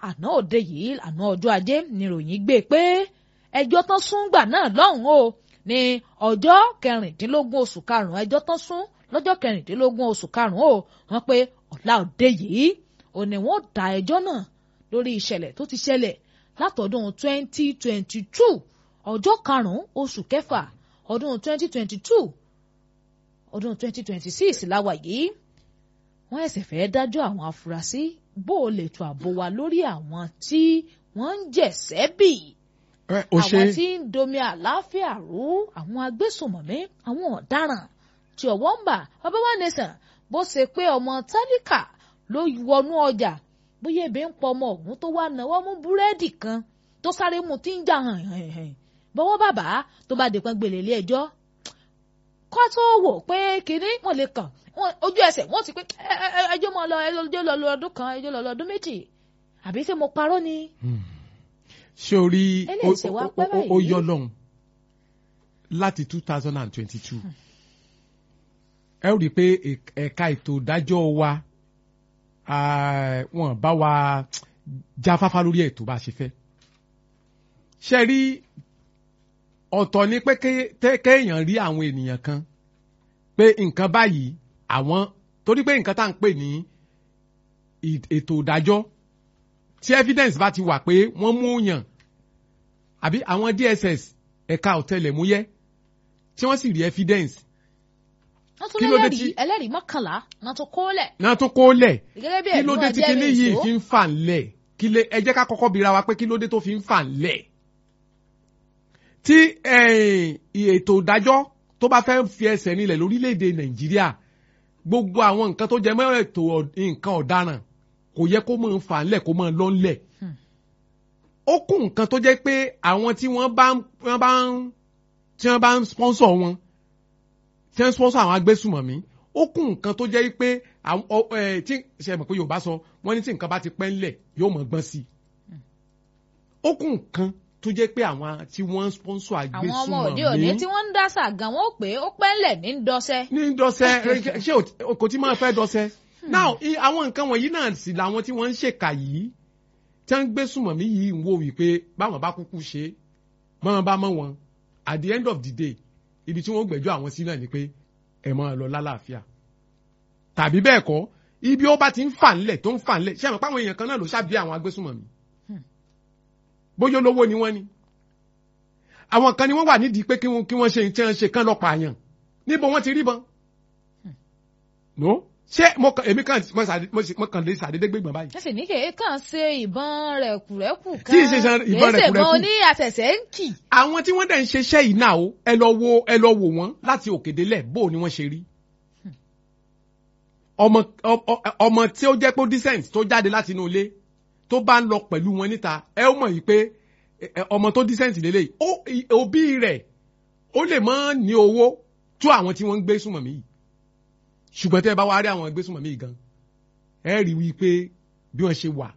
àná òde yìí àná ọjọ́ ajé níròyìn gbé pé ẹjọ́ tán sún gbà náà lọ́hùn o ní ọjọ́ kẹrìndínlógún oṣù karùn-ún ẹjọ́ tán sún lọ́jọ́ kẹrìndínlógún oṣù karùn-ún o wọ́n pé ọ̀la òde yìí ò ní wọ́n dá ẹjọ́ náà lórí ìṣẹ̀lẹ̀ tó ti ṣẹlẹ̀ látọdún 2022 ọjọ́ karùn-ún oṣù kẹfà ọdún 2022 ọdún 2026 láwa yìí wọ́n ẹ̀sẹ̀ fẹ́ dájọ́ àwọn afurasí bó o lè tó àbò wa lórí àwọn tí wọ́n ń jẹ̀sẹ́ bì àwọn tí ń domi àlàáfíà rú àwọn agbésùnmọ̀mí àwọn ọ̀daràn tí ọwọ́ ń bà bàbá wa nìsàn bó ṣe pé ọmọ tálíkà ló wọnú ọjà bóyá ebi ń pọ ọmọ ọ̀hún tó wá náwó mú búrẹ́dì kan tó sáré mu tí ń jà hàn hàn hàn bọ́wọ́ bàbá tó bá dèpọn gbèlè ilé ẹjọ́ kọ́ tó wò pé kínní wọ́n lè kàn ojú ẹsẹ̀ wọ́n ti pé ẹjọ́ mọ́ lọ ẹjọ́ lọ lọ ọdún kan ẹjọ́ lọ lọ ọdún méjì àbí ṣé mo parọ́ ni. ṣé o rí ó yọ lọ́hùn láti two thousand and twenty-two ẹ ó rí i pé ẹ̀ka ètò ìdájọ́ wa wọn bá wa jáfáfá lórí ètò bá a ṣe fẹ́ ṣe rí ọ̀tọ̀ ni pé kéèyàn rí àwọn ènìyàn kan pé nǹkan báyìí àwọn torí pé nǹkan tá à ń pè ní ètò ìdájọ́ tí evidence bá ti wà pé wọ́n mú yàn àbí àwọn DSS ẹ̀ka ọ̀tẹlẹ̀múyẹ́ tí wọ́n sì rí evidence kí ló dé tí ẹlẹ́rìí mọ́kànlá náà tó kólẹ̀. náà tó kólẹ̀ gẹ́gẹ́ bí kí ló ẹ̀dùn dé tí ọjẹ́ kinní mi yìí ìṣó. fi ń fà ńlẹ̀ kí lè ẹ jẹ́ ká kọ́kọ́ bira wa pé kí ló dé tó fi ń fà ńlẹ̀. tí eh, ètò ìdájọ́ tó bá fẹ́ fi ẹsẹ̀ nílẹ̀ lórílẹ̀‐èdè nàìjíríà gbogbo àwọn nǹkan tó jẹ mọ́ ètò ọ̀- nǹkan ọ̀daràn kò yẹ kó máa fà ńlẹ̀ kó máa lọ ńlẹ̀. ó kún nǹkan tó jẹ́ pé àwọn tí wọ́n bá ń wọ́n bá ń tí wọ́n bá ń sponsor wọn tí wọ́n ń sponsor àwọn agbésùmọ̀mí ó kún nǹkan tó jẹ́ pé àwọn ọ- ẹ, tí ṣe mọ̀ pé yorùbá sọ wọ́n ní tí nǹkan bá ti pẹ́ ńlẹ̀ yóò mọ̀ gbọ́n sí i. ó kún nǹkan tó jẹ́ pé àwọn tí wọ́n ń sponsor àwọn ọmọ òde òní agbésùmọ̀mí tí wọ́n ń dá sàgán wọn ó pé ó pẹ́ńlẹ̀ ní dọ́sẹ́. ní dọ́sẹ́ ẹ, ṣé o- kò tí máa fẹ́ dọ́sẹ́. now i- àwọn nǹkan wọ̀nyí náà sì làwọn tí wọ́n ń ṣèkà yìí tí wọ́n ń gbé sùmọ̀mí yìí ń wò wípé báwọn bá kúkú ṣe é báwọn bá mọ̀ wọn at the end of the day ibi tí wọ́n gbẹ́jọ́ àwọn sí náà ni pé ẹ máa lọ lálàáfíà tàbí bẹ́ẹ̀ kọ́ ibi ó bá ti ń fà ńlẹ̀ tó ń fà ńlẹ̀ ṣé àmọ́ páwọn èèyàn kan náà ló ṣàbí àwọn agbésùmọ̀mí bóyá olówó ni wọ́n ni àwọn kan ni wọ́n wà nídìí pé kí wọ́n kí wọ́n ṣe tí wọ́n ṣe kán lọ pààyàn níbo wọ́n ti rí bọn no ṣé mo kàn èmi kàn mo ṣàdé- mo ṣe- mo kàn lè ṣàdédé gbégbọn báyìí ẹ sì ní kèé kàn ṣe ìbọn rẹ̀kùrẹ́kù kan Tí ì ṣe ṣe ìbọn kèé ṣe ìbọn rẹ̀kùrẹ́kù. oní àtẹ̀sẹ̀ ń kì. àwọn tí wọ́n dẹ̀ ń ṣiṣẹ́ yìí náà o ẹ lọ wo ẹ lọ wò wọ́n láti òkèdélẹ̀ bó o ni wọ́n ṣe rí. ọmọ ọ- ọ- ọmọ tí ó jẹ́ pé ó decent tó jáde láti inú ilé tó bá ń lọ pẹ̀lú wọn níta ẹ ó mọ̀ yìí pé ẹ, ẹ, ọmọ tó decent lélẹ̀ ó i- òbí rẹ̀ ó lè má ní owó tó àwọn tí wọ́n ń gbé súnmọ̀mí yìí ṣùgbọ́n tẹ́ ẹ bá wá rí àwọn gbé súnmọ̀mí yìí gan ẹ rí wí pé bí wọ́n ṣe wà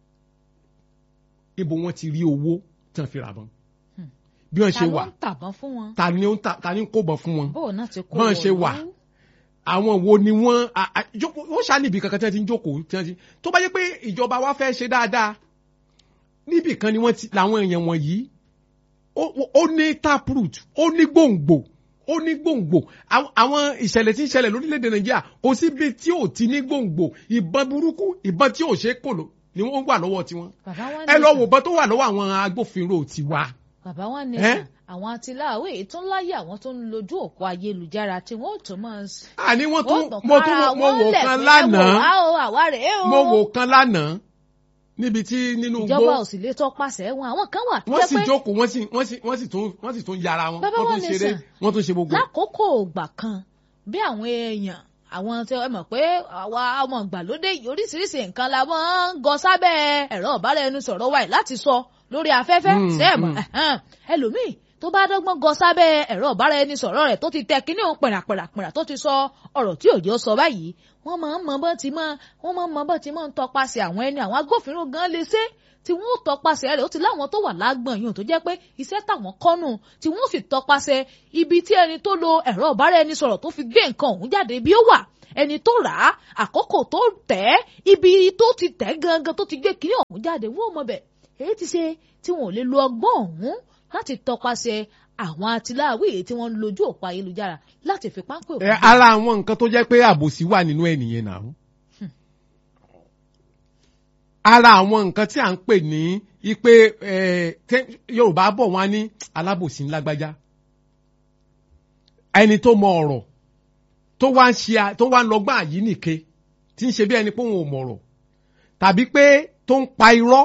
ibo wọ́n ti rí owó tí wọ́n fi rà bọ́n bí wọ́n ta ṣe ló wà ń tàbọn fún wọn. ta ni ó ń ta ta ni ń kó bọ̀ fún wọn bóun náà ti kó bọ́n ṣe wọ̀lú. wà àwọn wo ni wọ́n a- a- jókòó- wọ́n ṣá níbi kankan tí wọ́n ti ń jókòó tí wọ́n ti tó bá yẹ pé ìjọba wa fẹ́ ṣe dáadáa níbì kan ni wọ́n ti làwọn èèyàn wọ̀nyí ó- ó ó ní taproot ó ní gbòǹgbò ó ní gbòǹgbò Àwọn- àwọn ìṣẹ̀lẹ̀ tí ń ṣẹlẹ̀ lórílẹ̀‐èdè nàìjíríà kò síbi tí ò ti ní gbòǹgbò ìbọn burúkú ìbọn tí ò ṣe é kò lò ni wọ́n wà lọ́wọ́ tiwọn bàbá wa ẹ lọ nìkan- wò bọ́n tó wà lọ́wọ́ àwọn agbófinró tiwa. bàbá wa ní Ẹ́? sàn àwọn atiláwé tún láyé àwọn tó ń lójú òpó ayélujára tí wọn ò tún máa ń s- àní wọ́n tún wọ́n tàn mo tún kára mo wọn wò lẹ̀ kan pé lánàá wò wá o àwa rèé o. mo wò kan lánàá níbi tí nínú ìjọba igbó ò sì lè tọpasẹ̀ wọn àwọn kan wà tó wọ́n jẹ́ sì pé jókòó wọ́n sì wọ́n sì wọ́n sì tún wọ́n sì tún yára wọn Bàbá wọ́n wa tún ní ṣeré sàn. wọ́n tún ṣe gbogbo. lákòókò ògbà kan bí àwọn èèyàn àwọn tí ẹ mọ̀ pé àwa ọmọ ìgbàlódé yìí oríṣiríṣi nǹkan la máa ń gọ sábẹ́ ẹ̀rọ ìbáraẹnisọ̀rọ̀ wa yìí láti sọ lórí afẹ́fẹ́ Mm, sẹ́ẹ̀mọ̀ mm. ẹ̀hẹ́n. ẹlòmíì tó bá dọ́gbọ́n gọ sábẹ́ ẹ̀rọ ìbáraẹnisọ̀rọ̀ rẹ̀ tó ti tẹ kíní òun pẹ̀ràpẹ̀ràpẹ̀rà tó ti sọ ọ̀rọ̀ tí òjò sọ báyìí wọ́n máa ń mọ bọ́ ti máa wọ́n máa ń mọ bọ́ ti máa ń tọpasẹ̀ àwọn ẹni àwọn agbófinró gan lè ṣe tí wọ́n ó tọpasẹ̀ rẹ̀ ó ti láwọn tó wà lágbọ̀n yìí tó jẹ́ pé iṣẹ́ táwọn kọ́nù tí wọ́n ó sì tọpasẹ̀ ibi tí ẹni tó lo ẹ̀rọ ìbáraẹnisọ̀rọ̀ tó fi gbé nǹkan ọ̀hún jáde bí ó wà ẹni tó rà á àkókò tó tẹ̀ ẹ́ ibi tó ti tẹ̀ gangan tó ti gbé kiri ọ̀hún jáde wọ́n mọ̀ bẹ̀ èyí ti ṣe tí wọn ò lè lo ọgbọ́n ọ̀hún láti tọpasẹ̀ àwọn atiláwí èyí tí wọ́n ń lójú òpó ayélujára láti fi páńpẹ́ òfin. ẹ ara àwọn nǹkan tó jẹ́ pé àbòsí wà nínú ẹ̀ nìyẹn náà. ara àwọn nǹkan tí à ń pè ní ipe yorùbá bọ̀ wọ́n á ní alábòsí ńlágbájá ẹni tó mọ ọ̀rọ̀ tó wá ń ṣe tó wá ń lọ́gbọ́n àyínìke tí ń ṣe bí ẹni pé òun ò mọ̀rọ̀ tàbí pé tó ń pa irọ́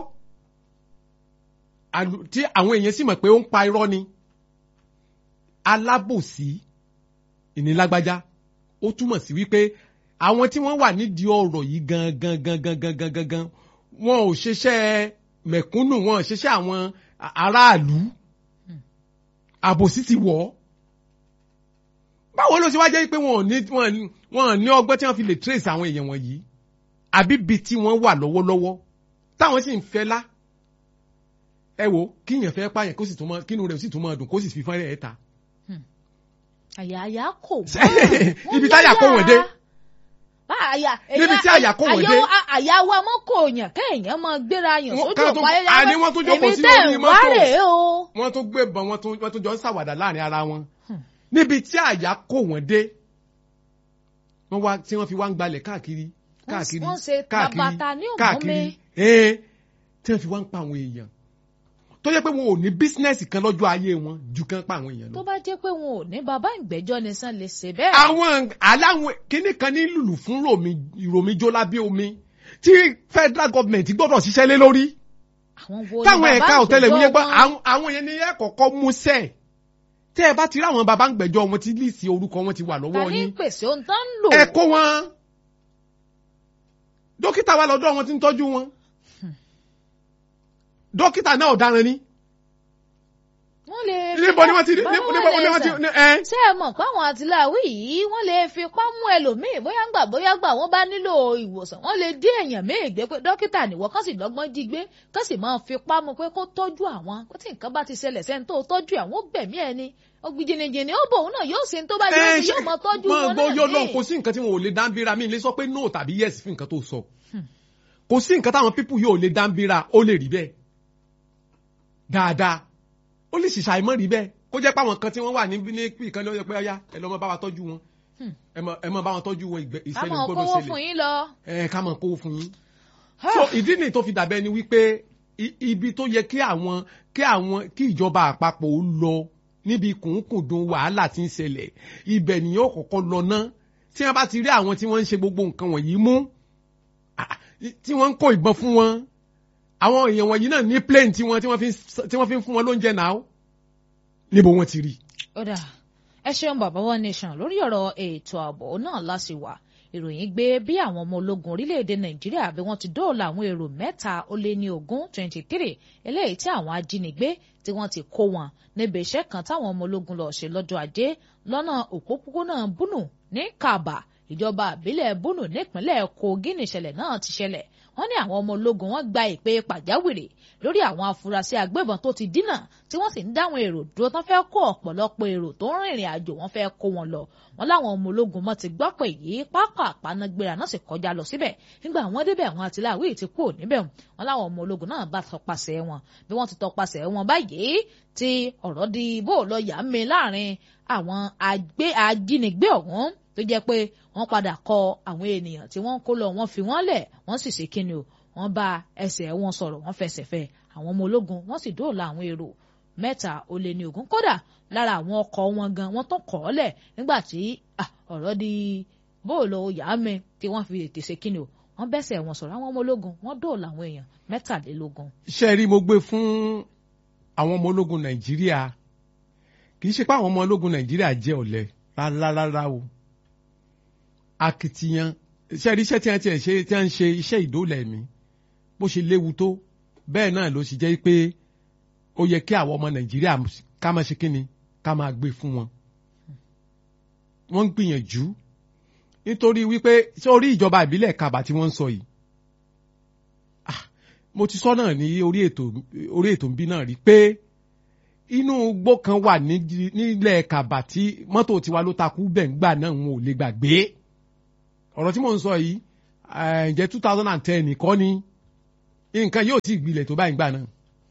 tí àwọn èèyàn sì mọ̀ pé ó ń pa irọ́ ni alábòsí ìnílágbájá ó túmọ̀ sí wípé àwọn tí wọ́n wà nídìí ọ̀rọ̀ yìí gangan gangan gangan gangan wọn ò ṣiṣẹ́ mẹ̀kúnnù wọn ò ṣiṣẹ́ àwọn aráàlú àbòsí ti wọ̀ ọ́ báwo ló ṣe wá jẹ́ pé wọn ò ní wọn ò ní ọgbọ́n tí wọ́n fi lè trace àwọn èèyàn wọ̀nyí àbí bi tí wọ́n wà lọ́wọ́lọ́wọ́ táwọn sì ń fẹ́ lá ẹ wo kíyàn fẹ́ pààyàn kó sì tún mọ kínú rẹ̀ sì tún mọ dùn kó sì fi fọ́nrẹ́ ẹ̀ ta. àyà àyà kò ibi táyà kó wọ̀n dé níbi tí àyà kó wọ̀n dé. àyà wa mọ́ kò yàn kéèyàn máa gbéra yàn sójú ọ̀pá ayẹyẹ àní wọ́n tún jókòó sí orí mọ́tò wọ́n tún gbé bọn wọ́n tún jọ ń ṣàwàdà láàrin ara wọn níbi tí àyà kó wọ́n dé wọ́n wá tí wọ́n fi wá ń gbalẹ̀ káàkiri káàkiri káàkiri káàkiri tí wọ́n fi wá ń pa àwọn èèyàn tó jẹ́ pé wọn ò ní bísínẹ́sì kan lọ́jọ́ ayé wọn ju kan pa àwọn èèyàn lọ. tó bá jẹ́ pé wọn ò ní bàbá ìgbẹ́jọ́ ni sàn lè ṣe bẹ́ẹ̀. àwọn aláwọn kíní kan ní lùlù fún romi romi jó lábẹ́ omi tí federal government gbọ́dọ̀ ṣiṣẹ́ lé lórí. táwọn ẹ̀ka ọ̀tẹlẹ̀múyẹ́ gbọ́ àwọn yẹn ní ẹ̀ kọ̀ọ̀kan mú sẹ́ẹ̀ tẹ́ ẹ bá ti rí àwọn bàbá ń gbẹ́jọ́ wọn ti líìsì orúkọ wọn ti wà lọ́wọ́ yín. ta ní pèsè ohun tó ń lò. ẹ kó wọn dókítà wa lọ́dọ̀ wọn ti ń tọ́jú wọn dókítà náà ọ̀daràn ni. wọ́n lè fi níbo ni wọ́n ti níbo ni wọ́n ti ẹ. ṣé ẹ mọ̀ páwọn àtìláwí yìí wọ́n lè fipá mú ẹlòmíì bóyá gbà bóyá gbà wọ́n bá nílò ìwòsàn wọ́n lè dí èèyàn míì gbé pé dókítà nìwọ kán sì lọ́gbọ́n jí gbé kán sì máa fipá mú pé kó tọ́jú àwọn kó tí nǹkan bá ti ṣẹlẹ̀ sẹ́ni tó tọ́jú àwọn ó gbẹ̀mí ẹ ni ògbìjìnìjìnì ó bò òun náà yóò ṣe tó bá jẹ́ yóò mọ tọ́jú wọn náà ní. yóò lọ kò sí nǹkan tí wọn ò lè dáńbíra mi lè sọ pé no tàbí yes fún nǹkan tó sọ kò sí nǹkan táwọn pípù yóò lè dáńbíra ó lè rí bẹ́ẹ̀ dáadáa ó lè ṣìṣà ìmọ̀ rí bẹ́ẹ̀ kó jẹ́ pé àwọn kan tí wọ́n wà níbi ní ìkan ló yẹ pé ọyá ẹ lọ mọ bá wa tọ́jú wọn ẹ mọ bá wọn tọ́jú wọn ìṣẹ̀lẹ̀ gbọ́dọ̀ ṣẹlẹ̀ ká mọ̀ kówó fún yín lọ. ẹ ká mọ̀ kówó fún yín. so ìdí nìyí tó fi dàbẹ́ ni wípé ibi tó yẹ kí àwọn kí àwọn kí ìjọba àpapọ̀ ó lọ níbi kùnkùndùn wàhálà tí ń ṣẹlẹ̀ ibẹ̀ nìyẹn ó kọ́kọ́ lọ ná tí wọ́n bá ti rí àwọn tí wọ́n ń ṣe gbogbo nǹkan wọ̀nyí mú tí wọ́n ń kó ìbọn fún wọn àwọn èèyàn wọ̀nyí náà ní plane tí wọ́n tí wọ́n fi ń fún wọn lóúnjẹ náà níbo wọ́n ti rí. ó dà ẹ ṣeun bàbá One Nation lórí ọ̀rọ̀ ètò ààbò náà láti wà ìròyìn gbé bí àwọn ọmọ ológun orílẹ̀-èdè nàìjíríà bí wọ́n ti dóòlà àwọn èrò mẹ́ta ó lé ní ogún twenty three eléyìí tí àwọn ajínigbé tí wọ́n ti kó wọn níbi iṣẹ́ kan táwọn ọmọ ológun lọ ṣe lọ́jọ́ ajé lọ́nà òpópónà búnù ní kàbà ìjọba àbílẹ̀ búnù nípínlẹ̀ kogi nìṣẹ̀lẹ̀ náà ti ṣẹlẹ̀ wọ́n ní àwọn ọmọ ológun wọ́n gba ìpè pàjáwìrì lórí àwọn afurasí agbébọn tó ti dínà tí wọ́n sì ń dáwọn èrò dúró tán fẹ́ kó ọ̀pọ̀lọpọ̀ èrò tó ń rìnrìn àjò wọ́n fẹ́ kó wọn lọ wọ́n láwọn ọmọ ológun mọ́ ti gbọ́ pé yìí pápá àpanágbéra náà sì kọjá lọ síbẹ̀ nígbà wọ́n débẹ̀ àwọn àtìláwí ti kú níbẹ̀ wọ́n láwọn ọmọ ológun náà bá tọpasẹ̀ wọn bí wọ́n ti tọpasẹ̀ wọn báyìí tí ọ̀rọ̀ di bó lọ yà ń mi láàrin àwọn ajínigbé ọ̀hún tó jẹ́ pé wọ́n padà kọ àwọn ènìyàn tí wọ́n kó lọ wọ́n fi wọ́n lẹ̀ wọ́n sì ṣe kíni o wọ́n bá ẹsẹ̀ wọn sọ̀rọ̀ wọ́n fẹsẹ̀ fẹ́ àwọn ọmọ ológun wọ́n sì dóòlà àwọn èrò mẹ́ta ó lé ní ogún kódà lára àwọn ọkọ̀ wọn gan wọ́n tó kọ̀ ọ́ lẹ̀ nígbà tí ọ̀rọ̀ di bóòlù yàá mi tí wọ́n fi ètè ṣe kíni o wọ́n bẹ́sẹ̀ wọn sọ̀rọ̀ àwọn ọmọ ológun wọ́n dóòlà àwọn èèyàn mẹ́tàlélógún. ṣé ẹ rí mo gbé fún àwọn ọmọ ológun nàìjíríà kì í ṣe pé àwọn ọmọ ológun nàìjíríà jẹ́ ọ̀lẹ rárá o akitiyan iṣẹ́ iṣẹ́ tí wọ́n ti ṣe tí wọ́n ń ṣe iṣẹ́ ìdólẹ̀ ẹ̀mí bó ṣe léwu tó bẹ́ẹ̀ náà ló sì jẹ́ pé ó yẹ kí àwọn ọmọ nàìjíríà ká máa ṣe kíni ká máa gbé fún wọn. wọ́n ń gbìyànjú nítorí wípé sórí ìjọba ìbílẹ̀ kaba tí wọ́n ń sọ yìí mo ti sọ náà ní orí ètò orí ètò ń bí náà rí pé inú igbó kan wà nílẹ̀ kaba tí mọ́tò tiwa ló takú bẹ̀ ń gbà náà wọn ò lè gbàgbé ọ̀rọ̀ tí mò ń sọ yìí ẹ̀, ǹjẹ́ two thousand and ten nìkan ni nǹkan yóò ti gbilẹ̀ tó báyìí gbà náà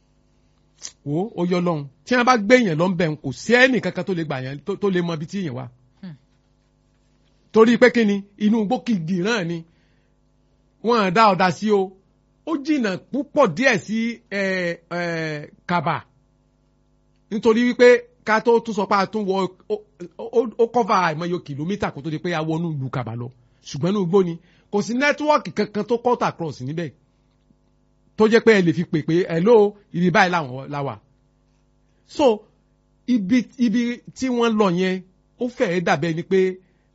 wo ó yọ lọ́hùn tí wọ́n bá gbé yẹn lọ ń bẹ̀ ń kò sí ẹnì kankan tó lè gbà yẹn tó- tó lè mọ ibi tí yẹn wà Hmm. torí pé kí ni inú igbó kìdì náà ni wọ́n dá ọ̀dà sí o ó jìnnà púpọ̀ díẹ̀ sí ẹ̀, ẹ̀, kaba nítorí wípé ká tó tún sọ pé a tún wọ ó- ó- ó kọ́fà àìmọye kìlómítà kó tó di pé a wọnú ìlú kaba lọ ṣùgbọ́n inú igbó ni kò sí nẹ́tíwọ́ọ̀kì kankan tó cut across níbẹ̀ tó jẹ́ pé ẹ lè fi pè pé hello ibi báyìí làwọn la wà. so ibi ibi tí wọ́n lọ yẹn ó fẹ́ẹ́ dàbẹ́ ni pé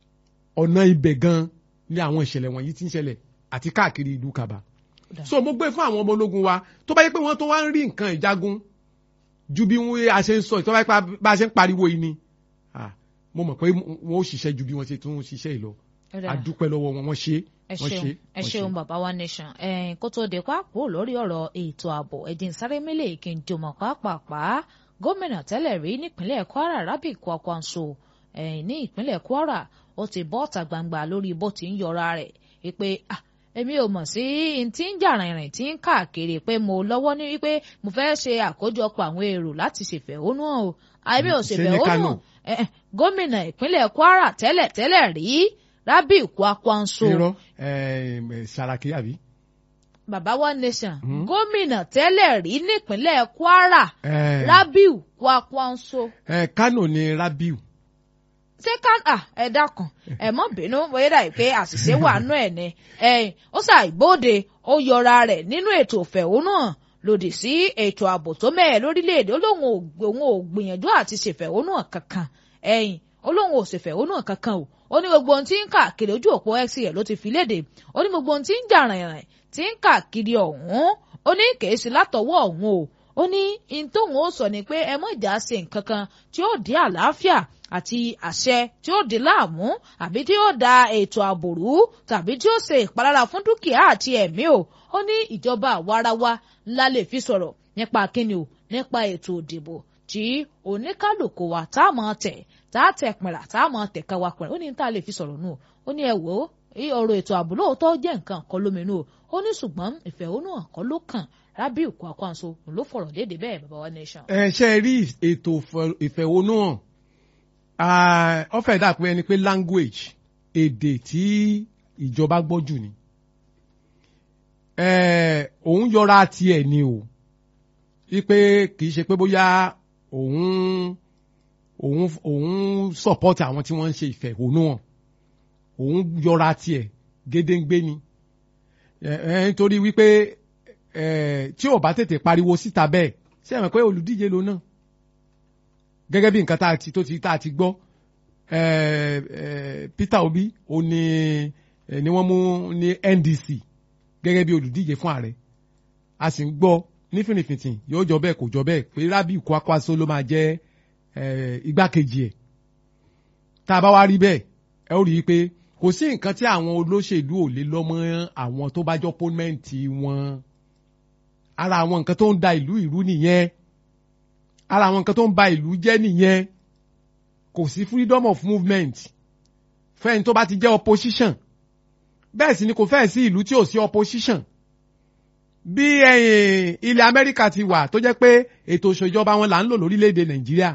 ọ̀nà ibẹ̀ gan ni àwọn ìṣẹ̀lẹ̀ wọ̀nyí ti ń ṣẹlẹ̀ àti káàkiri ìlú kaba. Dà. so mo gbé fún àwọn ọmọ ológun wa tó bá yẹ pé wọ́n tó wá ń rí nǹkan ìjagun ju bí wọ́n a ṣe ń sọ tó bá yẹ pé bá a ṣe ń pariwo yìí ni ah, mo mọ̀ pé wọ́n ó ṣiṣẹ́ ju bí wọ́n ṣe tún ṣiṣẹ́ yìí lọ Ó dà. a dúpẹ́ lọ́wọ́ wọn wọ́n ṣe ẹ wọ́n ṣeun ṣe ẹ wọ́n ṣeun ṣe. bàbá wa nation ẹ̀ẹ́n kó tó di pápó lórí ọ̀rọ̀ ètò ààbò ẹ̀jìn sáré mélèé kí n jọmọ̀ pàápàá gómìnà tẹ́lẹ̀ rí nípínlẹ̀ kwara rabi kwakwanso ẹ̀ẹ́n ní ìpínlẹ̀ kwara ó ti bọ́ ọ̀tà gbangba lórí bó ti ń yọra rẹ̀ wípé ah èmi ò mọ̀ sí n tí ń jà rìnrìn tí ń káàkiri pé mo lọ́wọ́ ní wípé mo fẹ́ ṣe àkójọpọ̀ àwọn èrò láti ṣèfẹ̀hónú hàn o àìmí ò Ṣé ní ṣèfẹ̀hónú Kánò? hàn Eh, eh, gómìnà ìpínlẹ̀ kwara tẹ́lẹ̀ tẹ́lẹ̀ rí rabi kwakwanso irọ́ ẹ̀ẹ́m, Saraki àbí. bàbá one nation Mhm. gómìnà tẹ́lẹ̀ rí nípínlẹ̀ kwara Ẹ̀ẹ́, rabiu kwakwanso ẹ̀, Kánò ni Rabiu. ṣé ká à ẹ dákun ẹ mọ bínú bóyá dà pé àṣìṣe wà nù ẹ ni ẹ̀yin ó ṣàìbóde ó yọra rẹ̀ nínú ètò ìfẹ̀hónú hàn lòdì sí ètò ààbò tó mẹ́ẹ̀ lórílẹ̀‐èdè ó lóun ò òun ò gbìyànjú àti ṣèfẹ̀hónú hàn kankan ẹ̀yin ó lóun ò ṣèfẹ̀hónú hàn kankan o ó ní gbogbo ohun tí ń káàkiri ojú òpó x rẹ̀ ló ti fi léde ó ní gbogbo ohun tí ń jà rìnrìn tí ń káàkiri ọ̀hún ó ní kèé sí látọwọ́ ọ̀hún o ó ní in tóun ó sọ ni pé ẹ mọ̀ ìjà ṣe nǹkan kan tí ó dé àlàáfíà àti àṣẹ tí ó di láàmú àbí tí ó da ètò ààbò rú tàbí tí ó ṣe ìpalára fún dúkìá àti ẹ̀mí o ó ní ìjọba àwarawa ńlá lè fi sọ̀rọ̀ nípa kíni o nípa ètò òdìbò tí oníkálukú wa tá a mọ̀ tẹ̀ tá a tẹ̀ pìnrà tá a mọ̀ tẹ̀ ká wa pìnrà ó ní tá a lè fi sọ̀rọ̀ nù o ó ní ẹ wò ó í ọ̀rọ̀ ètò ààbò lóòótọ́ jẹ́ nǹkan kan lóminú o ó ní ṣùgbọ́n ìfẹ̀hónúhàn kan ló kàn Rabiu Kwakwanso ló fọ̀rọ̀ léde bẹ́ẹ̀ bàbá wa nation. ẹ ṣe rí ètò ìfẹ- ìfẹ̀hónúhàn ah, ó fẹ́ dà pé ẹni pé language èdè tí ìjọba gbọ́ jù ni Eh, òun yọra tiẹ̀ ni o wípé kì í ṣe pé bóyá òun òun òun support àwọn tí wọ́n ń ṣe ìfẹ̀hónúhàn òun yọra tiẹ̀ gédéǹgbé ni Eh, eh, nítorí wípé eh, tí ò bá tètè pariwo síta bẹ́ẹ̀ ṣé ẹ mọ̀ pé olùdíje ló náà gẹ́gẹ́ bí nǹkan tá a ti tó ti tá a ti gbọ́ eh, eh, Peter Obi ó ní eh, ni wọ́n mú ní NDC gẹ́gẹ́ bí olùdíje fún ààrẹ a sì ń gbọ́ ní fìrìfìtì yóò jọ bẹ́ẹ̀ kò jọ bẹ́ẹ̀ pé Rabiu Kwakwanso ló máa jẹ́ eh, igbákejì ẹ̀ tá a bá wá rí bẹ́ẹ̀ ẹ ó rí i pé kò sí nǹkan tí àwọn olóṣèlú ò lè lọ mọ́ àwọn tó bá jọ pọ́nmẹ́ǹtì wọn ara àwọn nǹkan tó ń da ìlú ìrú nìyẹn ara àwọn nǹkan tó ń ba ìlú jẹ́ nìyẹn kò sí freedom of movement fẹ́ni tó bá ti jẹ́ opposition bẹ́ẹ̀ sì ni kò fẹ́ẹ̀ sí ìlú tí ò sí opposition bí ẹ̀yìn ilẹ̀ Amẹ́ríkà ti wà tó jẹ́ pé ètò ìṣèjọba wọn là ń lò lórílẹ̀‐èdè Nàìjíríà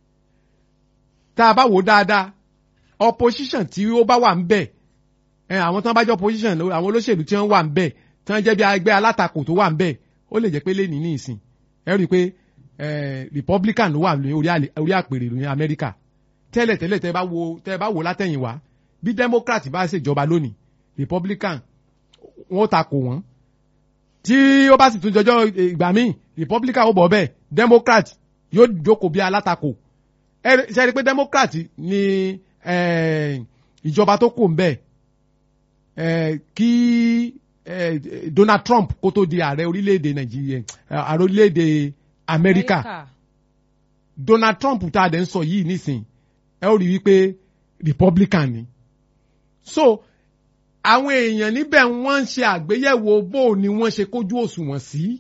tá a bá wò ó dáadáa opposition tí ó bá wà ń bẹ̀ ẹ àwọn tí wọ́n bá jẹ́ opposition àwọn olóṣèlú tí wọ́n wà ń bẹ̀ tí wọ́n jẹ́ bí ẹgbẹ́ alátakò tó wà ń bẹ̀ ó lè jẹ́ pé lẹ́ni ní ìsìn ẹ rí i pé eh, Republican ló wà ní orí àlè- orí àpèrè ní Amẹ́ríkà tẹ́lẹ̀ tẹ́lẹ̀ tẹ́ bá wo tẹ́ bá wo látẹ̀yìn wá bí Democrat bá ṣèjọba lónìí Republican wọ́n takò wọ́n tí ó bá sì tún jọjọ́ ìgbà míì Republican ó bọ̀ bẹ́ẹ̀ Democrat yóò jókòó bí alátakò ẹ rí- ṣe rí i pé Democrat ni eh, ìjọba tó kù ń bẹ̀ eh, kí eh, Donald Trump kó tó di ààrẹ orílẹ̀-èdè Nàìjíríà eh, ààrẹ orílẹ̀-èdè Amẹ́ríkà Donald Trump tá a dẹ̀ ń sọ yìí nísìn ẹ ó rí wípé Republican ni so àwọn èèyàn níbẹ̀ wọ́n ń ṣe àgbéyẹ̀wò bó ni wọ́n ṣe kójú òṣùwọ̀n sí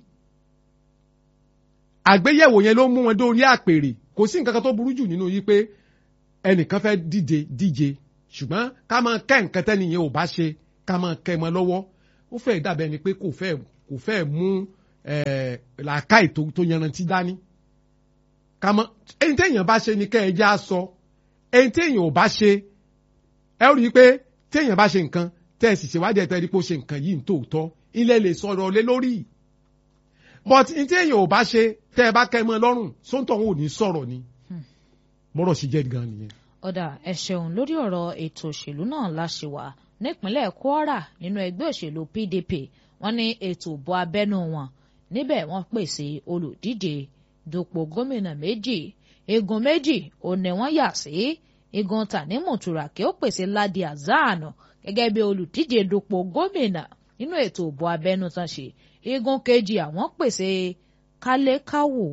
àgbéyẹ̀wò yẹn ló mú wọn dórí àpèrè kò sí nǹkan kan tó burú jù nínú yìí pé ẹnìkan fẹ́ díje díje ṣùgbọ́n ká máa kẹ́ nǹkan tẹ́nìyẹn ò bá ṣe ká máa kẹ́ mọ́ lọ́wọ́ ó fẹ́ dàbẹ́ ni pé kò fẹ́ kò fẹ́ mú làákàyè tó yanrantí dání ká mọ́ ẹni téèyàn bá ṣe ni kẹ́ ẹ já sọ ẹni téèyàn ò bá ṣe ẹ rí i pé téèyàn bá ṣe nǹkan tẹ́ ẹ sì ṣèwádìí ẹ̀ tẹ́ ẹ rí i pé ó ṣe nǹkan yìí tòótọ́ ilé lè sọ̀rọ̀ lé lórí but ní téèyàn ò bá ṣe tẹ́ ẹ bá kẹ́ mọ́ lọ́rùn sóńtọ̀ ò ní sọ̀rọ̀ ni bọ́rọ̀ sì jẹ́ gan nìyẹn. ọ̀dà ẹ ṣeun lórí ọ̀rọ̀ ètò òṣèlú náà la ṣe wà nípínlẹ̀ Kwara nínú ẹgbẹ́ òṣèlú PDP wọ́n ní ètò ìbò abẹ́nú wọn níbẹ̀ wọ́n pèsè olùdíje dupò gómìnà méjì igun méjì ò ní wọ́n yà sí igun Tanimu Turaki ó pèsè Ladi Hasan gẹ́gẹ́ bí olùdíje dupò gómìnà nínú ètò ìbò abẹ́nú tán ṣe igun kejì àwọn pèsè Kálẹ́káwò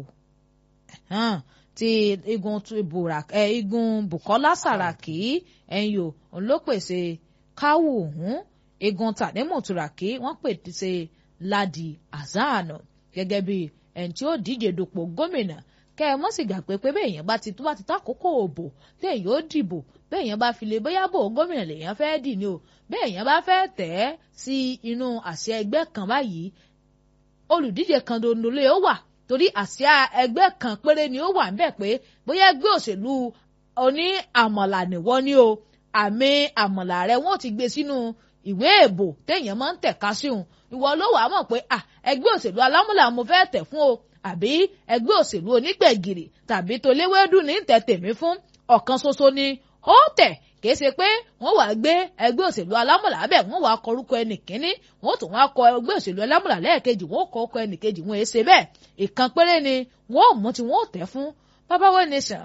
ti igun ẹ igun Bukola Saraki ẹ̀yìn o ló pèsè káwù ọ̀hún igun Tanimu Turaki wọ́n pèsè Ladi Hasan gẹ́gẹ́ bí ẹni tí ó díje dupò gómìnà kẹ́ ẹ mọ́ sì gbà pé pé bẹ́ẹ̀ yẹn bá ti tó bá ti tákòókò òbò bẹ́ẹ̀ yóò dìbò bẹ́ẹ̀ yẹn bá fi lè bóyá bò gómìnà lèèyàn fẹ́ dì ní o bẹ́ẹ̀ yẹn bá fẹ́ tẹ̀ ẹ́ sí inú àsíá ẹgbẹ́ kan báyìí olùdíje kan dondole ó wà torí àsíá ẹgbẹ́ kan péré ni ó wà ń bẹ̀ pé bóyá ẹgbẹ́ òṣèlú oní àmọ̀là nìwọ ni o àmì àmọ̀là rẹ wọ́n ti gbé sínú ìwé èbò téèyàn máa ń tẹ̀ka sí òun ìwọ ló wàá mọ̀ pé ẹgbẹ́ òṣèlú alámúlà mo fẹ́ tẹ̀ fún o àbí ẹgbẹ́ òṣèlú onígbẹ̀gìrì tàbí toléwédú ní tẹ̀ tèmi fún ọ̀kan ṣoṣo ni ó tẹ̀ kìí ṣe pé wọ́n wàá gbé ẹgbẹ́ òṣèlú alámúlà bẹ́ẹ̀ wọ́n wàá kọrúkọ ẹnì kínní wọ́n tún wàá kọ ẹgbẹ́ òṣèlú alámúlà lẹ́ẹ̀kejì wọ́n kọ ọkọ ẹnì kejì wọ́n èsè bẹ́ẹ̀ ìkan péré ni wọ́n ò mú tí wọ́n ò tẹ̀ fún bábáwé nation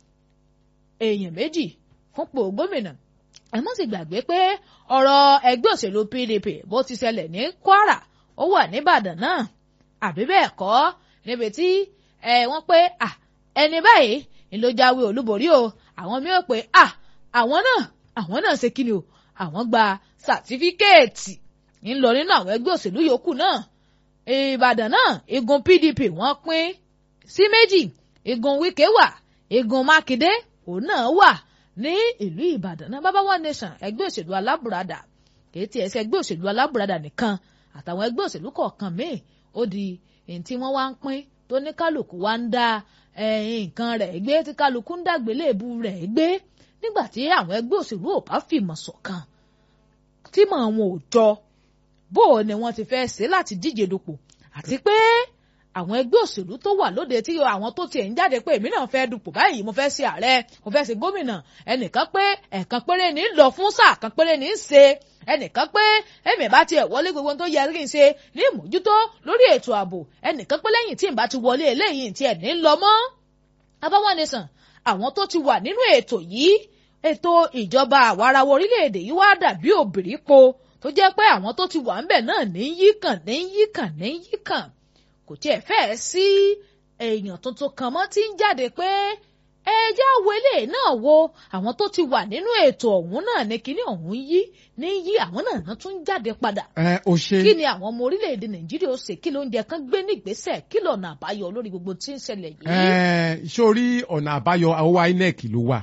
èèyàn méjì fúnpò gómìnà ẹ má sì gbàgbé pé ọ̀rọ̀ ẹgbẹ́ òṣèlú PDP bó ti ṣẹlẹ̀ ní Kwara ó wà nìbàdàn náà àbí bẹ́ẹ̀ kọ́ níbi tí ẹ wọ́n pé ẹni báyìí ni ló jáwé olúborí o àwọn mi ò pé àwọn náà àwọn náà ṣe kí ni o àwọn gba sàtífíkẹ́ẹ̀tì ń lọ nínú àwọn ẹgbẹ́ òṣèlú yòókù náà Ìbàdàn náà igun PDP wọ́n pín sí méjì igun Wike wà igun Mákindé òun náà wà ní ìlú Ìbàdàn náà bàbá one nation ẹgbẹ́ òṣèlú alábùradà kìí tiẹ̀ ṣe ẹgbẹ́ òṣèlú alábùradà nìkan àtàwọn ẹgbẹ́ òṣèlú kọ̀ọ̀kan míì ó di èyí tí wọ́n wá ń pín tó ní kálukú wá ń dá nǹkan rẹ̀ gbé tí kálukú ń dàgbéléèbú rẹ̀ gbé nígbà tí àwọn ẹgbẹ́ òṣèlú ò bá fìmọ̀ ṣọ̀kan tí mọ̀ wọn ò jọ bó o ni wọ́n ti fẹ́ ṣe láti díje dupò àti pé àwọn ẹgbẹ́ òṣèlú tó wà lóde tí àwọn tó tiẹ̀ ń jáde pé èmi náà fẹ́ dupò báyìí mo fẹ́ ṣe ààrẹ mo fẹ́ ṣe gómìnà ẹnìkan pé ẹ̀ẹ̀kan péré ní lọ fún sáà kan péré ní í ṣe ẹnìkan pé èmi bá tiẹ̀ wọlé gbogbo tó yẹ kí n ṣe ní ìmójútó lórí ètò ààbò ẹnìkan pé lẹ́yìn tí n bá ti wọlé eléyìí tiẹ̀ ní lọ mọ́ abáwọn nìsàn àwọn tó ti wà nínú ètò yìí ètò ìjọba àwarawa orílẹ̀-èdè yìí wá dàbí òbírípo tó jẹ́ pé àwọn tó ti wà ń bẹ̀ náà ní yíkàn ní yíkàn ní yíkàn kò tiẹ̀ fẹ́ẹ́ sí èèyàn tuntun kan mọ́ tí ń jáde pé ẹjẹ́ wọlé náà wo àwọn tó ti wà nínú ètò ọ̀hún náà ní kíní ọ̀hún yí ní yí àwọn náà tún jáde padà. ẹ o ṣe. kí ni àwọn ọmọ orílẹ̀-èdè nàìjíríà ó ṣe kí ló ń jẹ kán gbé ní ìgbésẹ̀ kí lọ́nà àbáyọ lórí gbogbo tí ń ṣẹlẹ̀ yìí. ẹ sórí ọ̀nà àbáyọ àwọ̀ inec ló wà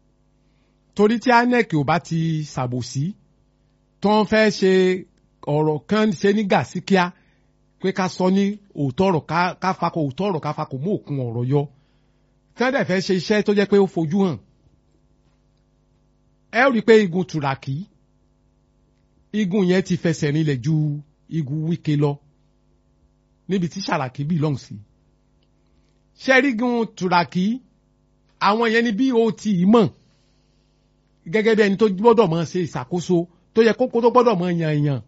torí tí inec ò bá ti ṣàbòsí tó ń fẹ́ ṣe ọ̀rọ̀ kan ṣe ní gàsíkíá pé ká sọ ní òótọ́ ọ̀rọ̀ ká fakọ òótọ́ ọ̀rọ̀ ká fakọ mú òkun ọ̀rọ̀ yọ tí wọ́n dẹ̀ fẹ́ ṣe iṣẹ́ tó jẹ́ pé ó fojú hàn ẹ rí i pé igun tùràkì igun yẹn ti fẹsẹ̀ rinlẹ̀ ju igun wíkẹ́ lọ níbi tí sàràkí belong sí ṣẹ́rígun tùràkì àwọn yẹn ni bí o ti mọ̀ gẹ́gẹ́ bí ẹni tó gbọ́dọ̀ mọ̀ ṣe ìṣàkóso tó yẹ kókó tó gbọ́dọ̀ mọ̀ yàn yàn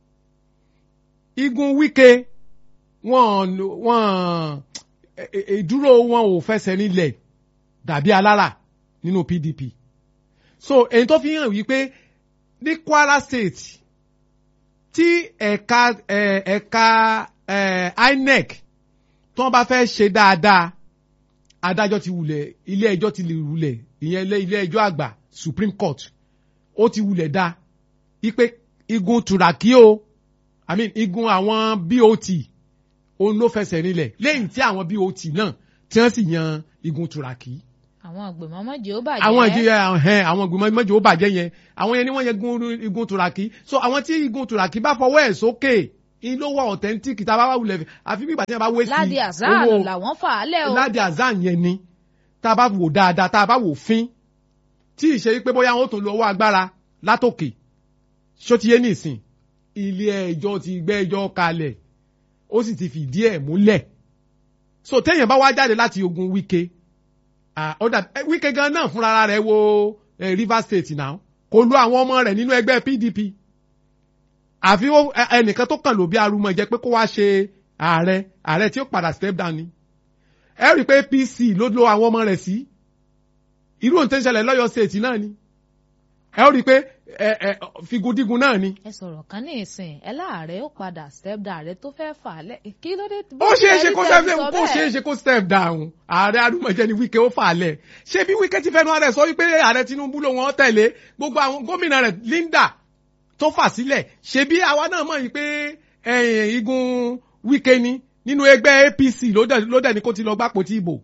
igun wíkẹ́ wọ́n wọ́n ìdúró wọn ò fẹsẹ̀ nílẹ̀ dàbí alára nínú PDP so èyí tó fi hàn wípé ní Kwara State tí ẹ̀ka ẹ̀ka INEC tí wọ́n bá fẹ́ ṣe dáadáa adájọ́ ti wulẹ̀ ilé ẹjọ́ ti lè wulẹ̀ ìyẹn ilé ẹjọ́ àgbà Supreme Court ó ti wulẹ̀ dá wípé igun Turaki o I mean igun àwọn BOT òun ló fẹsẹ̀ nílẹ̀ lẹ́yìn tí àwọn BOT náà tí wọ́n sì yan igun Turaki. àwọn ìgbìmọ̀ mọ́jì ó bàjẹ́. àwọn ìdí ẹhẹn àwọn ìgbìmọ̀ mọ́jì ó bàjẹ́ yẹn àwọn yẹn ni wọ́n yẹ gun igun tùràkì so àwọn tí igun tùràkì bá fọwọ́ ẹ̀ sókè in ló wà authentic tá a bá wà wulẹ̀ àfi bí ìgbà tí wọ́n bá wé sí Ládi Azan làwọn fà á lẹ̀ o. Ládi Azan yẹn ni tá a bá wò dáadáa tá a bá wò fín tí ì ṣe pé bóyá wọn ó tún lo owó agbára látòkè ṣó ti yé nìsín ilé ẹjọ́ ti gbé ẹjọ́ kalẹ̀ ó sì ti fìdí ẹ̀ múlẹ̀ so téèyàn bá wá jáde láti ogun Wike ọ̀dà Wike gan náà fúnra rẹ̀ wo eh, Rivers State náà kò lo àwọn ọmọ rẹ̀ nínú ẹgbẹ́ PDP àfi ẹnìkan tó kàn ló bí arúmọ jẹ pé kó wá ṣe ààrẹ ààrẹ tí ó padà step down ni ẹ rí i pé APC ló lo àwọn ọmọ rẹ̀ sí irú ohun tó ń ṣẹlẹ̀ lọ́yọ̀ state náà ni ẹ rí i pé figudigun náà ni. ẹ sọ̀rọ̀ kan ní ìsìn ẹ láàárẹ̀ ó padà step down ààrẹ tó fẹ́ fà á lẹ̀ kí ló dé. ó ṣeé ṣe kó step down kó ṣeé ṣe kó step down ààrẹ arúmọjẹ ni Wike ó fà á lẹ̀ ṣé bí Wike ti fẹnu ààrẹ sọ wípé ààrẹ Tinubu ló wọn tẹ̀lé gbogbo àwọn gómìnà rẹ̀ Linda tó fà sílẹ̀ ṣebí àwa náà mọ̀ yìí pé igun Wike ni nínú ẹgbẹ́ APC ló dẹ̀ ní kó ti lọ gbapò tí ìbò.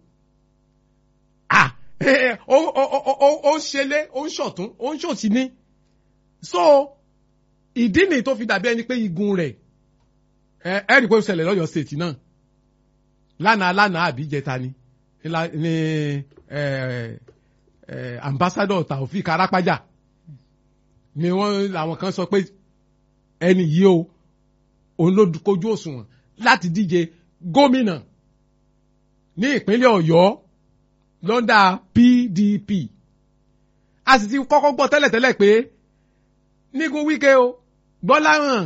ó ń ṣẹlẹ̀ ó ń ṣọ̀tún ó ń ṣòsì ní. so ìdí nìyí tó fi dàbí ẹni pé igun rẹ̀ ẹ rí i pé ó ṣẹlẹ̀ lọ́yọ̀ state náà lánàá lánàá àbí jẹta ni ní ambassador Taofik Arapaja ni wọ́n làwọn kan sọ pé ẹni yìí o òun ló kojú òṣùwọ̀n láti díje gómìnà ní ìpínlẹ̀ Ọ̀yọ́ lọ́ndà PDP a sì ti kọ́kọ́ gbọ́ tẹ́lẹ̀tẹ́lẹ̀ pé nígun Wike o Gbọ́láhàn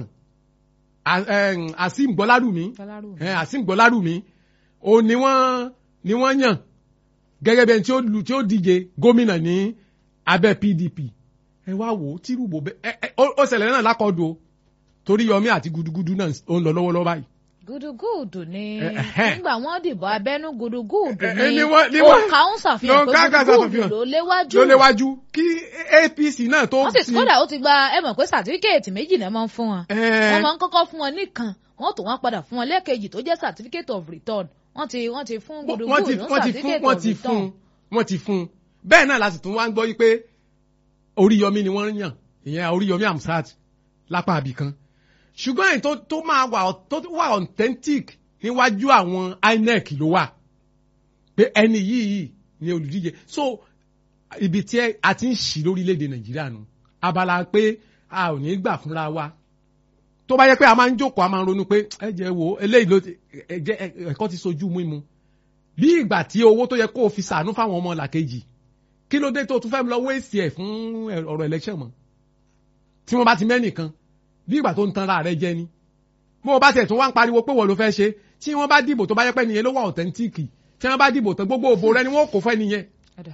Azeem Gbọ́lárùmí Azeem Gbọ́lárùmí o ni wọ́n ni wọ́n yàn gẹ́gẹ́ bí ẹni tí ó díje gómìnà ní abẹ́ PDP ẹ wá wò ó tírùbò bẹ ẹ ẹ ó ṣẹlẹ̀ náà lákọ̀ọ́dù o torí Yọmí àti gudugudu náà ó ń lọ lọ́wọ́lọ́wọ́ báyìí. gudugudu ni nígbà wọn dìbò abẹ́nú gudugudu ni ni wọ́n- òǹkà ń ṣàfihàn ló ń ká pé kà gudugudu ṣàfihàn. ló léwájú ló léwájú kí APC náà tó wọ́n sì kódà ó ti gba ẹ mọ̀ pé sàtífíkẹ́ẹ̀tì méjì náà máa ń fún wọn Ẹ. wọ́n máa ń kọ́kọ́ fún wọn nìkan wọ́n tó wọ́n padà fún wọn lẹ́ẹ̀kejì tó jẹ́ certificate of return wọ́n ti wọ́n ti fún wọ́n ti gudugudu wọ́n ti fún certificate wọ́n of ti fún return wọ́n ti fún bẹ́ẹ̀ náà la sì tún wá ń gbọ́ yí pé Oríyọmí ni wọ́n yàn ìyẹn Oríyọmí Amsat lápá àbí kan ṣùgbọ́n èyí tó tó máa wà tó wà authentic níwájú àwọn INEC ló wà pé ẹni yìí ni olùdíje so ibi tí a ti ń ṣì lórílẹ̀‐èdè Nàìjíríà nù abala pé a ò ní gbà fúnra wa tó bá yẹ pé a máa ń jókòó a máa ń ronú pé ẹ jẹ́ wo eléyìí ló ti ẹ jẹ́ ẹ̀kọ́ ti sojú mú mu bí ìgbà tí owó tó yẹ kó o fi sàánú fáwọn ọmọ làkejì kí ló dé tó o tún fẹ́ lọ wéèsì ẹ̀ fún ọ̀rọ̀ election mọ́ tí wọ́n bá ti mẹ́nìkan bí ìgbà tó ń tanra rẹ jẹ ni bó o bá tẹ̀ tún wá ń pariwo pé wọ́n ló fẹ́ ṣe tí wọ́n bá dìbò tó bá yẹ pé nìyẹn ló wà authentic tí wọ́n bá dìbò tán gbogbo òbò rẹ ni wọ́n kò fẹ́ nìyẹn Ọ̀dà.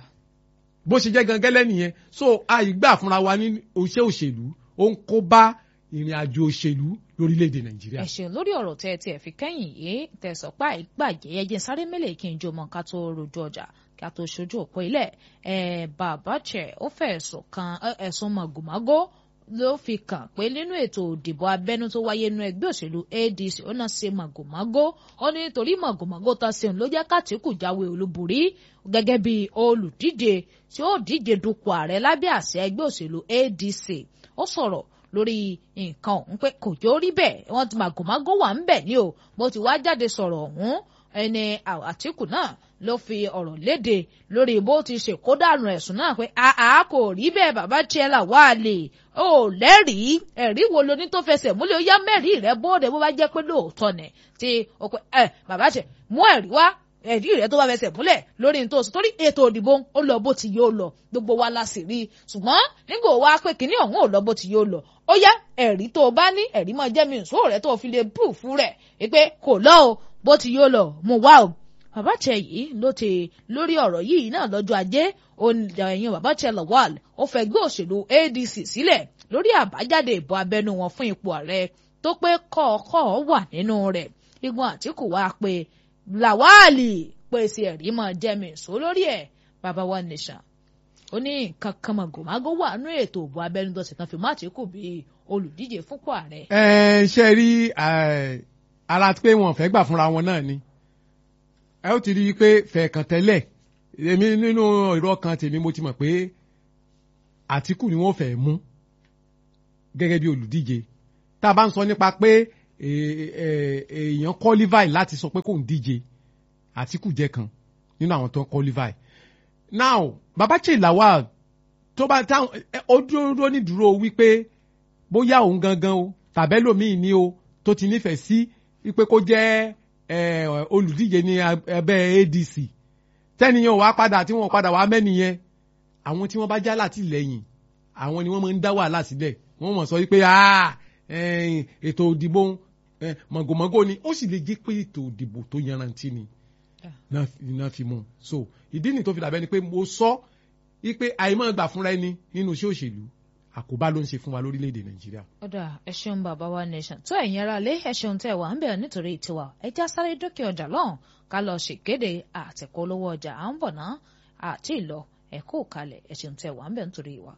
bó ṣe jẹ́ gangẹ́lẹ́ nìyẹn so àìgbà fúnra wa ní iṣẹ́ òṣèlú ó ń kó bá ìrìn àjò òṣèlú lórílẹ̀‐èdè Nàìjíríà. ẹ ṣeun lórí ọ̀rọ̀ tẹ́ ẹ tiẹ̀ fi kẹ́yìn yìí tẹ̀sán pa ìgbàjẹ́ ẹjẹ́ sáré mélèé kí n jó mọ́ ká tó rojú ọjà ká tó ṣojú òpó ilẹ̀ ẹ̀ bàbá chẹ̀ ó fẹ́ ẹ̀sùn kan ẹ, ẹ̀sùn màgòmágó ló fi kàn pé nínú ètò òdìbò abẹ́nú tó wáyé nínú ẹgbẹ́ òṣèlú ADC ó náà ṣe màgòmágó ó ní torí màgòmágó tá a ṣeun ló jẹ́ kátìkù jáwé olúborí gẹ́gẹ́ bí olùdíje tí ó díje dupò ààrẹ lábẹ́ àṣẹ ẹgbẹ́ òṣèlú ADC ó sọ̀rọ̀ lórí nǹkan ọ̀hún pé kò jó rí bẹ́ẹ̀ wọ́n ti màgòmágó wà ń bẹ̀ ní o bó ti wá jáde sọ̀rọ̀ ọ̀hún ẹni Àtíkù náà ló fi ọ̀rọ̀ léde lórí bó ti ṣe kó dànù ẹ̀sùn náà pé àá kò rí bẹ́ẹ̀ bàbá tiẹ̀ là wà lè ó lẹ́rìí ẹ̀rí wo lo ní tó fẹsẹ̀ múlẹ̀ ó yá mẹ́rìí rẹ̀ bóde bó bá jẹ́ pé lóòótọ́ nẹ̀ tí ó pé ẹ bàbá tiẹ̀ mú ẹ̀rí wá ẹ̀rí rẹ̀ tó bá fẹsẹ̀ múlẹ̀ lórí ní tó sọ torí ètò òdìbò ó lọ bó ti yóò lọ gbogbo wa la sì rí i ṣùgbọ́n nígbà wo wá pé kínní ọ̀hún ò lọ bó ti yóò lọ ó yá ẹ̀rí tó o bá ní ẹ̀rí máa jẹ́ mi ìṣó rẹ̀ tó o fi lè búùfù rẹ̀ pé kò lọ o bó ti yóò lọ mo wá o bàbá tẹ yìí ló ti lórí ọ̀rọ̀ yìí náà lọ́jọ́ ajé ẹ̀yìn bàbá tẹ Lawal ó fẹ́ gbé òṣèlú ADC sílẹ̀ lórí àbájáde ìbò abẹ́nú wọn fún ipò ààrẹ tó pé kọ̀ọ̀kọ̀ wà nínú rẹ̀ igun Àtíkù wá pé Lawal pèsè ẹ̀rí máa jẹ́ mi ìṣó lórí ẹ̀ bàbá wa nìṣà ó ní nǹkan kan màgòmágó wà nínú ètò ìbò abẹ́nú tó sì kan fi má Àtíkù bíi olùdíje fúnpò ààrẹ. ẹ ṣe rí ara pé wọn fẹ́ gbà fúnra wọn náà ni ẹ ó ti rí i pé fẹ̀ẹ̀kàn tẹ́lẹ̀ èmi nínú ìró kan tèmi mo ti mọ̀ pé Àtíkù ni wọ́n fẹ́ mú gẹ́gẹ́ bí olùdíje tá a bá ń sọ nípa pé èèyàn qualify láti sọ pé kò ń díje Àtíkù jẹ́ kan nínú àwọn tó ń qualify now Babachi Lawal tó bá táwọn ó dúró ní dúró wípé bóyá òun gangan o tàbẹ́lòmíì ni o tó ti nífẹ̀ẹ́ sí wípé kó jẹ́ olùdíje ní ẹgbẹ́ ADC tẹ́niyàn wá padà tí wọ́n padà wá mẹ́niyẹn àwọn tí wọ́n bá já látìlẹ́yìn àwọn ni wọ́n máa ń dá wàhálà sílẹ̀ wọ́n mọ̀ sọ wípé ètò òdìbò mọ̀gòmọ́gò ni ó sì lè jẹ́ pé ètò òdìbò tó yanrantí ni náà fi mú un so ìdí nìyí tó fi dàbẹ́ ni pé mo sọ wípé àìmọ́ gbà fúnra ẹni nínú iṣẹ́ òṣèlú àkóbá ló ń ṣe fún wa lórílẹ̀‐èdè nàìjíríà. ọ̀dà ẹ ṣeun bàbá wa nation tó ẹ̀yin ara lé ẹ ṣeun tẹ́ wà ń bẹ̀rẹ̀ nítorí tiwa ẹ já sáré dókè ọjà lọ́hùn ká lọ ṣèkéde àtẹ̀kọ́ olówó ọjà à ń bọ̀ ná àti ìlọ ẹ kó kalẹ̀ ẹ ṣeun tẹ́ wà ń bẹ̀rẹ̀ nítorí wa.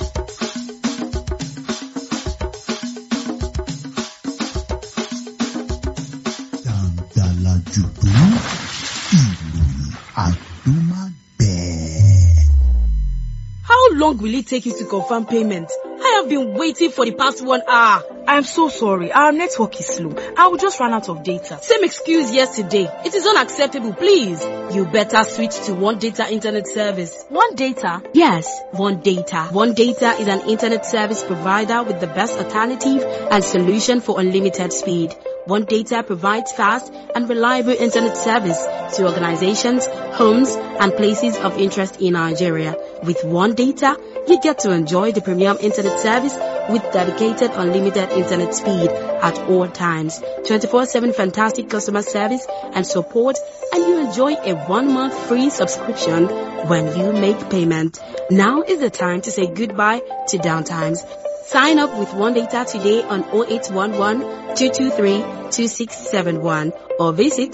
dàǹdàlà jùdú ìròyìn àdúmàgbẹ̀. How long will it take you to confirm payment? I have been waiting for the past one hour. I'm so sorry. Our network is slow. I will just run out of data. Same excuse yesterday. It is unacceptable, please. You better switch to One Data Internet Service. One Data? Yes, One Data. One Data is an internet service provider with the best alternative and solution for unlimited speed. One Data provides fast and reliable internet service to organizations, homes, and places of interest in Nigeria. With One Data, you get to enjoy the premium internet service with dedicated unlimited internet speed at all times, 24-7 fantastic customer service and support, and you enjoy a one-month free subscription when you make payment. Now is the time to say goodbye to downtimes. Sign up with One Data today on 0811 223 2671 or visit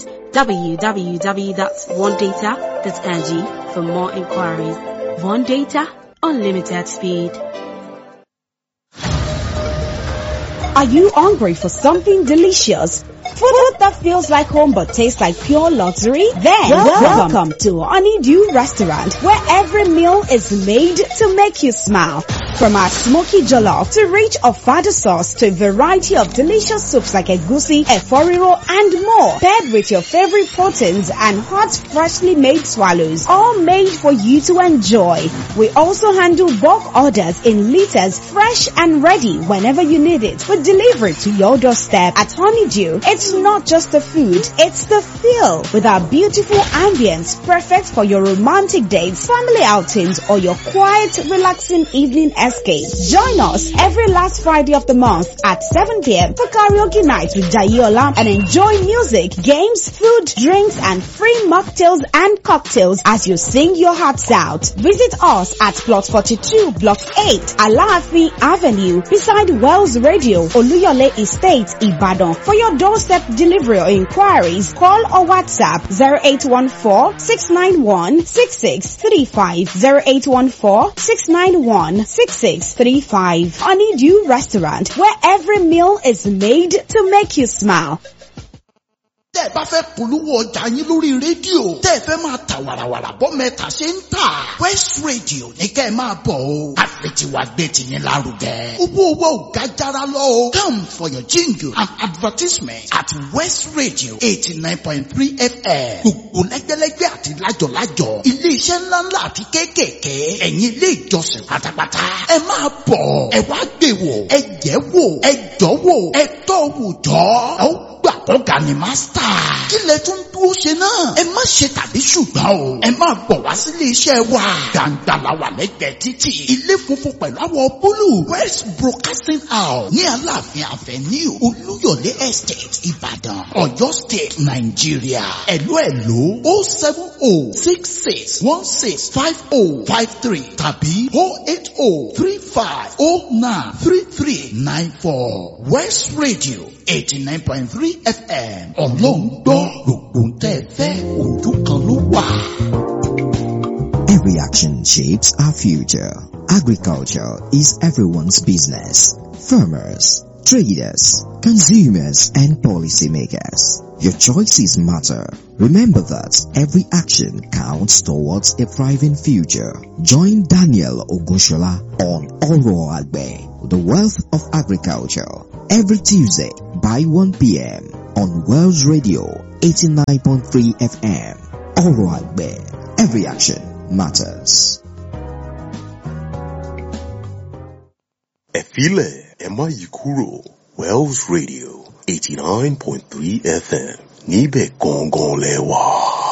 www.onedata.ng for more inquiries. One Data, unlimited speed. Are you hungry for something delicious? Food that feels like home but tastes like pure luxury? Then welcome, welcome to Honeydew Restaurant where every meal is made to make you smile. From our smoky jollof to rich ofada sauce to a variety of delicious soups like egusi, eforiro and more. Paired with your favorite proteins and hot freshly made swallows. All made for you to enjoy. We also handle bulk orders in liters fresh and ready whenever you need it. We deliver it to your doorstep at Honeydew. It's not just the food, it's the feel with our beautiful ambience perfect for your romantic dates, family outings or your quiet, relaxing evening escape. Join us every last Friday of the month at 7 p.m. for karaoke night with Jayola and enjoy music, games, food, drinks and free mocktails and cocktails as you sing your hearts out. Visit us at plot 42 block 8 Alaafin Avenue beside Wells Radio, Oluyole Estate, Ibadan. For your doorstep delivery or inquiries, call or WhatsApp 0814-691-6635 0814-691-6635 Honeydew Restaurant where every meal is made to make you smile. tẹ́ ẹ bá fẹ́ polówó ọjà yín lórí rédíò tẹ́ ẹ fẹ́ máa ta wàràwàrà bọ́ mẹ́ta ṣe ń tà West Radio ní kẹ́ ẹ máa bọ̀ o àfẹ̀tiwa gbé tiyín lárugẹ. owó owó ò ga jara lọ o come for your jingle and advertisement at West Radio eighty nine point three FM gbogbo lẹ́gbẹ́lẹ́gbẹ́ àti lájọ̀lájọ̀ ilé-iṣẹ́ ńláńlá àti kéékèèké ẹ̀yin ilé ìjọsìn pátápátá ẹ máa bọ̀ ẹ wá gbé wò ẹ jẹ́ wò ẹ jọ́ wò ẹ tọ́ wò jọ́ ẹ ó gbà kọ́ga ni mástà. kí lẹ tún dúró ṣe náà. ẹ má ṣe tàbí ṣùgbọ́n o. ẹ máa bọ̀ wá sílé iṣẹ́ wa. gbàǹgbà la wà lẹ́gbẹ̀ẹ́ títì. ilé funfun pẹ̀lú àwọ̀ búlù. west broadcasting house ní aláàfin avenue olúyọ̀lé estate ìbàdàn ọ̀yọ́ state nàìjíríà. ẹ̀lú ẹ̀lú o seven o six six one six five o five three tàbí o eight o three five o nine three three nine four west radio eighty nine point three fm ọlọ́run gbọ́ gbogbo ń tẹ́ fẹ́ ojú kan ló wà. Every action shapes our future. Agriculture is everyone's business. Farmers, traders, consumers, and policymakers. Your choices matter. Remember that every action counts towards a thriving future. Join Daniel Ogushola on Oro Agbe, the wealth of agriculture, every Tuesday by 1 p.m. on Wells Radio 89.3 FM. Oro Agbe, every action matters. ẹ filẹ̀ ẹ má yí kúrò Wells Radio eighty nine point three FM níbẹ̀ gangan lẹ wà.